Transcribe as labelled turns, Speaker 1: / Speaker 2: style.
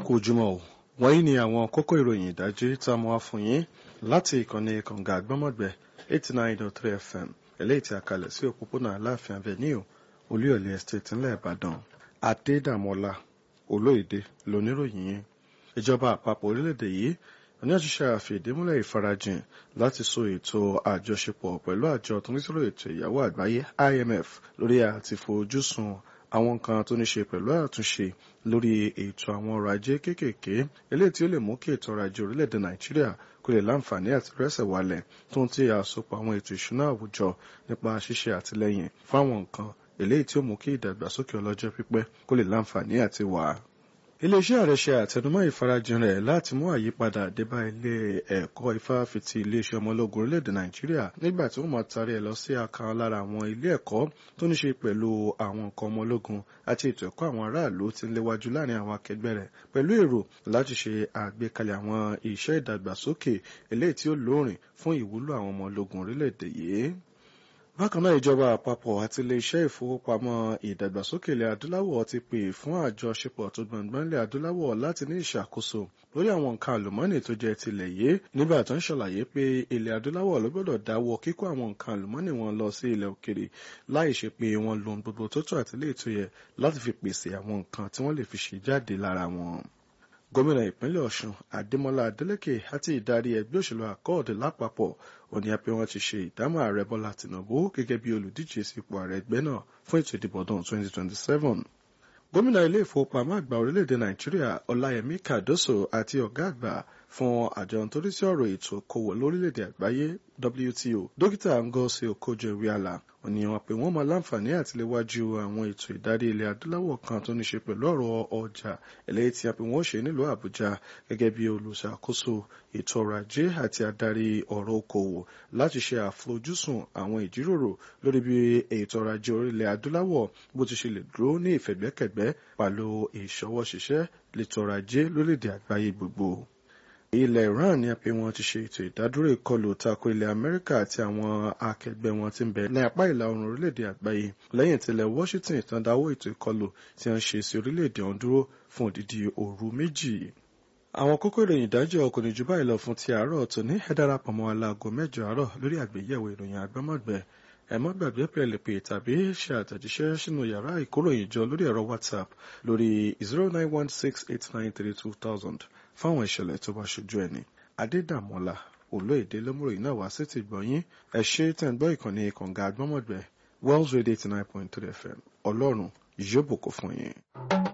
Speaker 1: kú ojúmọ́ o wọ̀nyí ni àwọn kókó ìròyìn ìdájí tá a mú wá fún yín láti ìkànnì kànga àgbọ́mọ̀gbẹ́ eighty nine dot three fm eléyìí tí a kalẹ̀ sí òpópónà aláàfin avenue olúyọ̀lé estate ńlẹ̀ ìbàdàn adédàmọ́lá olóyèdè lóníròyìn yín ìjọba àpapọ̀ orílẹ̀-èdè yìí ní àṣìṣe àfìdímúlẹ̀ ìfarajìn láti so ètò àjọṣepọ̀ pẹ̀lú àjọ tó ní sọ̀rọ̀ ètò ìyàwó àgbáyé imf lórí àti fojúsùn àwọn nǹkan tó ní ṣe pẹ̀lú àtúnṣe lórí ètò àwọn ọrọ̀ ajé kéékèèké eléyìí tí ó lè mú kí ètò ọrọ̀ ajé orílẹ̀-èdè nàìjíríà kó lè láǹfààní àti rẹ́sẹ̀ wálẹ̀ tó ń tí àsopọ̀ àwọn ètò ìṣúná àwùjọ nípa ṣíṣe àtìlẹ́yìn fáwọn nǹkan eléyìí tí ó mú kí ìdàgbàsókè ọlọ́jọ́ pípẹ́ kó lè láǹfààní àti wà iléeṣẹ́ ààrẹ ṣe àtẹnumọ́ ìfarajìn rẹ̀ láti mú àyípadà débá ilé ẹ̀kọ́ ìfáfitì iléeṣẹ́ ọmọ ológun orílẹ̀-èdè nàìjíríà nígbà tí wọ́n máa tarí ẹ̀ lọ sí àkàn lára àwọn ilé ẹ̀kọ́ tó ní ṣe pẹ̀lú àwọn nǹkan ọmọ ológun àti ètò ẹ̀kọ́ àwọn aráàlú tí ń léwájú láàrin àwọn akẹgbẹ́ rẹ̀ pẹ̀lú èrò láti ṣe àgbékalẹ̀ àwọn iṣẹ́ ìdàgbàsókè eléyìí tí ó lóòrìn fún ìwúlò àwọn ọmọ ológun orílẹ̀-èdè yìí bákan náà ìjọba àpapọ̀ àti iléeṣẹ́ ìfowópamọ́ ìdàgbàsókè ilẹ̀ adúláwọ̀ ti pè fún àjọṣepọ̀ tó gbọ̀ngbọ̀n ilẹ̀ adúláwọ̀ láti ní ìṣàkóso lórí àwọn nǹkan àlùmọ́ọ́nì tó jẹ́ tilẹ̀ yìí nígbà tó ń ṣàlàyé pé ilẹ̀ adúláwọ̀ ló gbọ́dọ̀ dáwọ́ kíkó àwọn nǹkan àlùmọ́ọ́nì wọn lọ sí ilẹ̀ òkèrè láì ṣe pé wọ́n lo gbogbo tó tó àti léètò yẹ láti fi pèsè àwọn nǹkan tí wọ́n lè fi ṣe jáde lára wọn gómìnà ìpínlẹ̀ ọ̀ṣun adémọlá adélèké àti ìdarí ẹgbẹ́ òṣèlú àkọọ̀dẹ lápapọ̀ òní àpé wọn ti ṣe ìdámọ̀ ààrẹ bọ́lá tìǹbù gẹ́gẹ́ bí olùdíje sípò ààrẹ ẹgbẹ́ náà fún ètò ìdìbò ọdún 2027 gómìnà ilé ìfowópamọ́ àgbà orílẹ̀-èdè nàìjíríà ọláyẹmí kàdóso àti ọ̀gá àgbà fún àjọ nítorí sí ọ̀rọ̀ ètò okòwò lórílẹ̀-èdè àgbáyé WTO dókítà ngozi okojo-iweala òní wọn pé wọ́n máa láǹfààní àti léwájú àwọn ètò ìdarí ilẹ̀ adúláwọ̀ kan tó ní ṣe pẹ̀lú ọ̀rọ̀ ọjà eléyìí tí a pè wọ́n ṣe nílùú àbújá gẹ́gẹ́ bí olùṣàkóso ètò ọrọ̀ ajé àti adarí ọ̀rọ̀ okòwò láti ṣe àfojúsùn àwọn ìjíròrò lórí bí ètò ọrọ̀ ajé orílẹ̀ adúláwọ̀ bó ti ṣe lè dúró ní ìfẹ̀gbẹ́kẹ̀gbẹ́ pàlú ìṣọwọ́ ṣiṣẹ́ lètò ọrọ̀ ajé lórílẹ̀ àgbáyé gbogbo ilẹ̀ iran ní àpé wọn ti ṣe ètò ìdádúró ìkọlù tako ilẹ̀ amẹ́ríkà àti àwọn akẹgbẹ́ wọn ti ń bẹ ní apá ìlà oòrùn orílẹ̀-èdè àgbáyé lẹ́yìn tilẹ̀ washington tán dáwọ́ ètò ìkọlù tí wọ́n ṣe sí orílẹ̀-èdè ọ̀hún dúró fún odidi òru méjì. àwọn kókó ìròyìn ìdájọ́ ọkùnrin jù báyìí lọ fún ti àárọ̀ tòní ẹ darapọ̀ mọ́ aláago mẹ́jọ àárọ̀ lórí àgbéyẹ̀wò ìròyìn àgbọ́mọ̀gbẹ́ ẹ má gbàgbé pé ẹ lè pè tàbí ṣe àtẹ̀jíṣẹ́ sínú yàrá ìkóròyìn jọ lórí ẹ̀rọ whatsapp lórí zero nine one six eight nine three two thousand fáwọn ìṣẹ̀lẹ̀ tó bá ṣojú ẹni adédàmọ́lá olóyèdè lómúròyìn náà wá sí ti gbọ̀nyìn ẹ ṣe tẹ̀ ń gbọ́ ìkànnì kànga àgbọ́mọ̀gbẹ́ wells radio eighty nine point three fm ọlọ́run yóò bùkún fún yín.